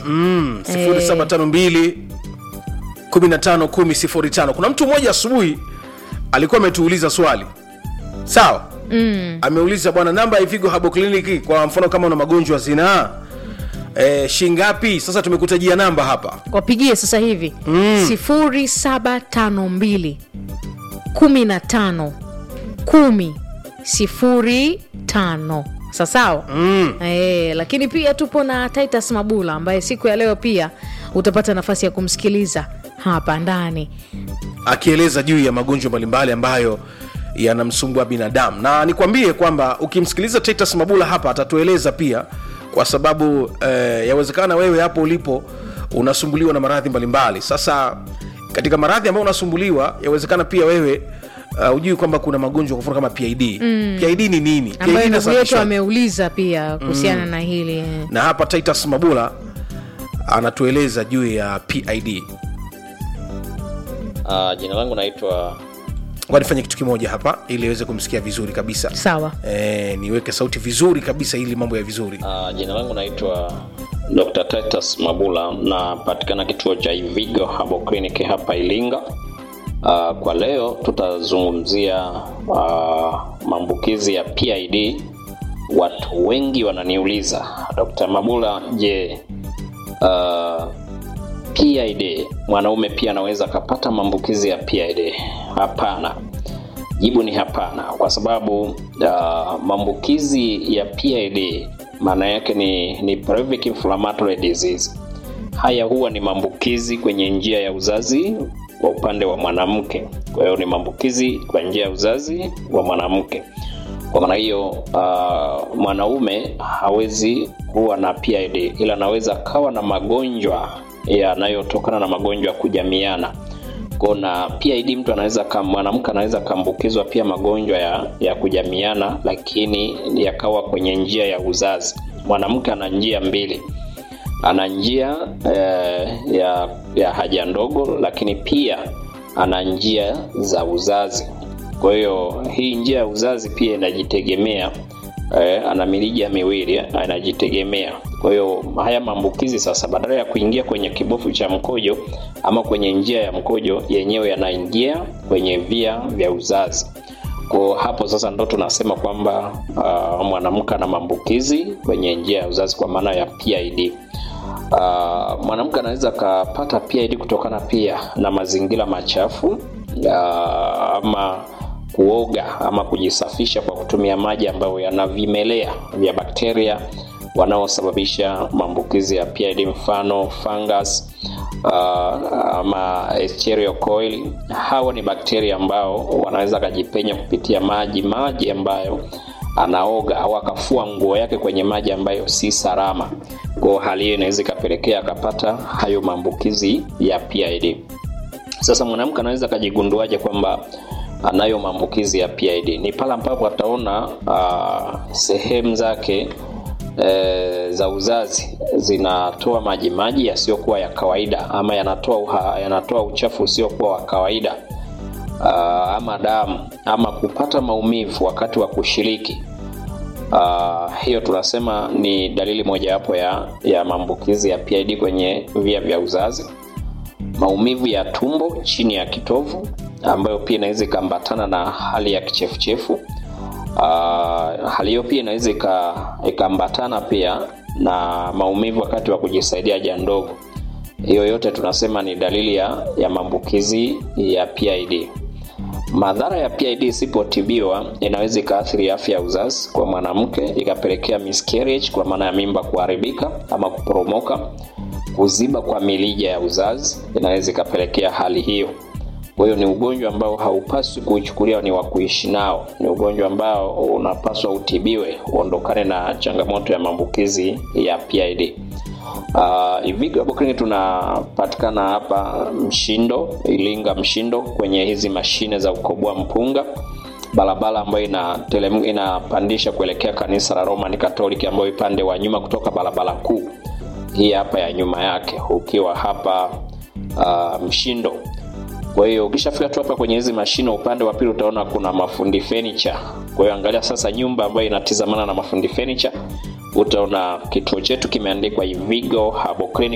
mm, 0752 15 10 05 kuna mtu mmoja asubuhi alikuwa ametuuliza swali sawa mm. ameuliza bwana namba ya ivigo habo kliniki kwa mfano kama una magonjwa ya zinaa e, shingapi sasa tumekutajia namba hapa wapigie sasa hivi sifuri saba tano mbili kumi na tano kumi sifuri tano sasawa mm. e, lakini pia tupo na titus mabula ambaye siku ya leo pia utapata nafasi ya kumsikiliza hapa ndani akieleza juu ya magonjwa mbalimbali ambayo yanamsumbua binadamu na nikwambie kwamba ukimsikiliza titus mabula hapa atatueleza pia kwa sababu eh, yawezekana wewe hapo ulipo unasumbuliwa na maradhi mbalimbali sasa katika maradhi ambayo unasumbuliwa yawezekana pia wewe uh, ujui kwamba kuna magonjwa kwa mfano kama pid mm. pid ni nini PID ambayo ndugu yetu inasababishwa- ameuliza pia kuhusiana na hili eh. na hapa titus mabula anatueleza juu ya pid Uh, jina langu naitwa ngoja nifanye kitu kimoja hapa ili aweze kumsikia vizuri kabisa sawa e, niweke sauti vizuri kabisa ili mambo ya vizuri uh, jina langu naitwa Dr. Titus Mabula napatikana kituo cha Ivigo Herbal Clinic hapa Ilinga. Uh, kwa leo tutazungumzia uh, maambukizi ya PID. Watu wengi wananiuliza Dr. Mabula, je, uh, PID mwanaume pia anaweza akapata maambukizi ya PID? Hapana. Jibu ni hapana, kwa sababu uh, maambukizi ya PID maana yake ni, ni pelvic inflammatory disease. Haya huwa ni maambukizi kwenye njia ya uzazi kwa upande wa mwanamke. Kwa hiyo ni maambukizi kwa njia ya uzazi wa mwanamke. Kwa maana hiyo uh, mwanaume hawezi kuwa na PID, ila anaweza kawa na magonjwa yanayotokana na magonjwa ya kujamiana kuna PID mtu anaweza kam- mwanamke anaweza kaambukizwa pia magonjwa ya, ya kujamiana, lakini yakawa kwenye njia ya uzazi. Mwanamke ana njia mbili, ana njia eh, ya, ya haja ndogo, lakini pia ana njia za uzazi. Kwa hiyo hii njia ya uzazi pia inajitegemea eh, ana mirija miwili anajitegemea. Kwa hiyo haya maambukizi sasa, badala ya kuingia kwenye kibofu cha mkojo ama kwenye njia ya mkojo, yenyewe yanaingia kwenye via vya uzazi. Kwa hapo sasa ndo tunasema kwamba uh, mwanamke ana maambukizi kwenye njia ya uzazi kwa maana ya PID. Uh, mwanamke anaweza akapata PID kutokana pia na mazingira machafu uh, ama kuoga ama kujisafisha kwa kutumia maji ambayo yana vimelea vya bakteria wanaosababisha maambukizi ya PID, mfano fungus uh, ama Escherichia coli. Hawa ni bakteria ambao wanaweza akajipenya kupitia maji maji ambayo anaoga au akafua nguo yake kwenye maji ambayo si salama. Kwa hali hiyo inaweza ikapelekea akapata hayo maambukizi ya PID. Sasa mwanamke anaweza akajigunduaje kwamba anayo maambukizi ya PID? Ni pale ambapo ataona uh, sehemu zake e, za uzazi zinatoa maji maji yasiyokuwa ya kawaida ama yanatoa uha, yanatoa uchafu usiokuwa wa kawaida uh, ama damu ama kupata maumivu wakati wa kushiriki. Uh, hiyo tunasema ni dalili mojawapo ya, ya maambukizi ya PID kwenye via vya uzazi. Maumivu ya tumbo chini ya kitovu ambayo pia inaweza ikaambatana na hali ya kichefuchefu. Uh, hali hiyo pia inaweza ikaambatana pia na maumivu wakati wa kujisaidia haja ndogo. Hiyo yote tunasema ni dalili ya, ya maambukizi ya PID. Madhara ya PID isipotibiwa inaweza ikaathiri afya ya uzazi kwa mwanamke, ikapelekea miscarriage kwa maana ya mimba kuharibika ama kuporomoka. Kuziba kwa milija ya uzazi inaweza ikapelekea hali hiyo. Kwa hiyo ni ugonjwa ambao haupaswi kuuchukulia ni wa kuishi nao. Ni ugonjwa ambao unapaswa utibiwe, uondokane na changamoto ya maambukizi ya PID. Uh, Ivigo Herbal Clinic tunapatikana hapa Mshindo, Ilinga Mshindo, kwenye hizi mashine za kukoboa mpunga, barabara ambayo ina telem, inapandisha kuelekea kanisa la Roman Catholic, ambayo upande wa nyuma kutoka barabara kuu hii hapa ya nyuma yake, ukiwa hapa uh, Mshindo. Kwa hiyo ukishafika tu hapa kwenye hizi mashine, upande wa pili utaona kuna mafundi furniture. Kwa hiyo angalia sasa nyumba ambayo inatizamana na mafundi furniture, utaona kituo chetu kimeandikwa Ivigo Herbal Clinic